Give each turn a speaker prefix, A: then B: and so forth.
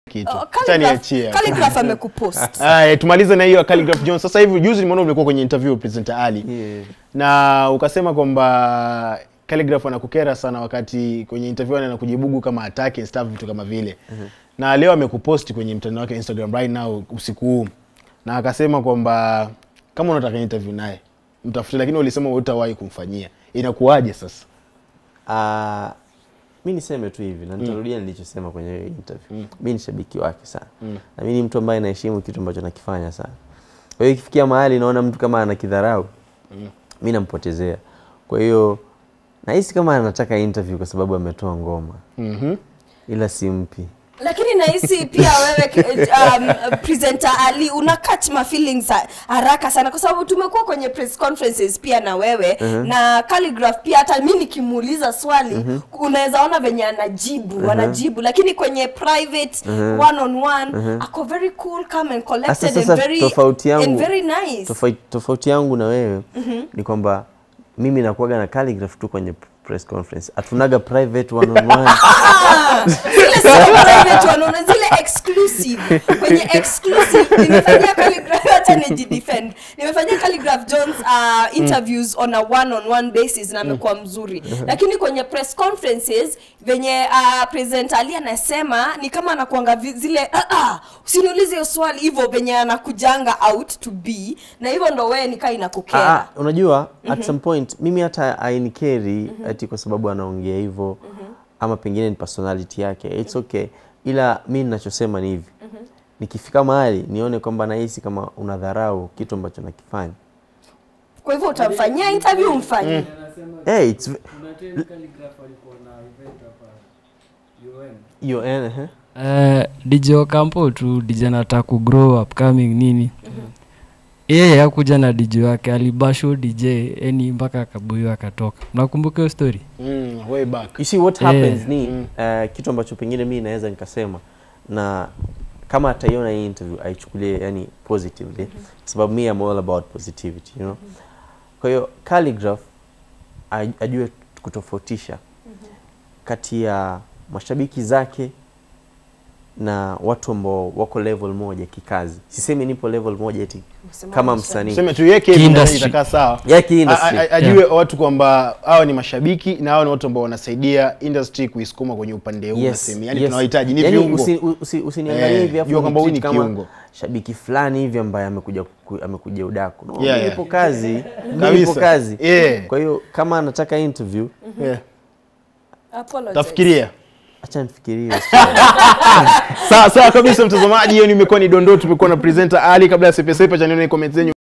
A: kitu.
B: Oh,
A: Acha
B: Calligraph-
A: niachie.
B: Calligraph amekupost.
A: Aya, tumalize na hiyo ya Calligraph Jones. Sasa hivi juzi nimeona ulikuwa kwenye interview presenter Ali.
C: Yeah.
A: Na ukasema kwamba Calligraph anakukera sana wakati kwenye interview anakujibugu kama attack and stuff vitu kama vile. Na leo amekupost kwenye mtandao wake Instagram right now usiku huu. Na akasema kwamba kama unataka interview naye mtafute, lakini ulisema hutawahi kumfanyia. Inakuwaje sasa?
C: Ah, mi niseme tu hivi na nitarudia nilichosema kwenye hiyo interview. Mi ni shabiki wake sana na mi ni mtu ambaye naheshimu kitu ambacho nakifanya sana. Kwa hiyo ikifikia mahali naona mtu kama anakidharau mi nampotezea. Kwa hiyo nahisi kama anataka interview kwa sababu ametoa ngoma
A: Mhm.
C: ila simpi.
B: lakini nahisi pia wewe um, presenter Ali una catch my feelings ha- haraka sana kwa sababu tumekuwa kwenye press conferences pia na wewe na Calligraph pia hata mi nikimuuliza swali unaweza ona venye anajibu anajibu lakini kwenye private one on one ako very cool calm and collected
C: Sasa
B: and
C: sasa
B: very
C: tofauti
B: and
C: yangu
B: very nice
C: tofauti, tofauti yangu na wewe ni kwamba mimi nakuaga na calligraph tu kwenye press conference, hatunaga private one on one.
B: Ah, zile sio private wanaona zile exclusive kwenye exclusive nimefanyia calligraph hata nijidefend nimefanyia calligraph Jones uh, interviews on a one on one basis na amekuwa mzuri lakini kwenye press conferences venye uh, president Ali anasema ni kama anakuanga vi- zile ah, ah, usiniulize hiyo swali hivyo venye anakujanga out to be na hivyo ndo wewe nikaa
C: Ah,
B: inakukera
C: ah, unajua at some point mimi hata ainikeri ati kwa sababu anaongea hivyo ama pengine ni personality yake it's okay, ila mi ninachosema ni hivi nikifika mahali nione kwamba nahisi kama unadharau kitu ambacho nakifanya
B: kwa hivyo utamfanyia interview umfanyie
C: hey, it's,
D: Kuna time Calligraph alikuwa na event hapa UN.
C: hiyo eh, eh.
D: Uh, DJ Ocampo tu DJ anataka ku grow upcoming nini yeye hakuja na DJ wake alibasho DJ yani mpaka akabuiwa akatoka mnakumbuka hiyo story
A: Mm, way back.
C: You see what
D: Eh.
C: happens ni uh, kitu ambacho pengine mi naweza nikasema na kama ataiona hii interview aichukulie yani positively kwa sababu mi am all about positivity you know kwa hiyo calligraph aj- ajue kutofautisha kati ya mashabiki zake na watu ambao wako level moja kikazi sisemi nipo level moja eti kama msanii
A: Sema tuiweke hivi
D: Kiindustry.
A: na itakaa sawa.
C: ya kiindustry.
A: A- a- ajue watu kwamba hawa ni mashabiki na hawa ni watu ambao wanasaidia industry kuisukuma kwenye upande huu
C: Yes,
A: nasema. Yani
C: yes.
A: tunawahitaji ni
C: Yaani
A: viungo.
C: usi- usi- Usiniangalie
A: Eh,
C: hivi afu
A: jua kwamba huyu ni
C: unitreat kama
A: kiungo.
C: shabiki fulani hivi ambaye amekuja ku- amekuja udaku. No,
A: Yeah,
C: mimi
A: yeah.
C: nipo kazi, mimi nipo
A: Kabisa.
C: kazi.
A: Yeah.
C: Kwa hiyo kama anataka interview,
A: Yeah.
B: Apologize.
A: Tafikiria.
C: acha nifikirie.
A: Sawa sawa kabisa mtazamaji, hiyo nimekuwa ni dondoo, tumekuwa na presenter Ali kabla ya sepesepe cha neno comment zenyu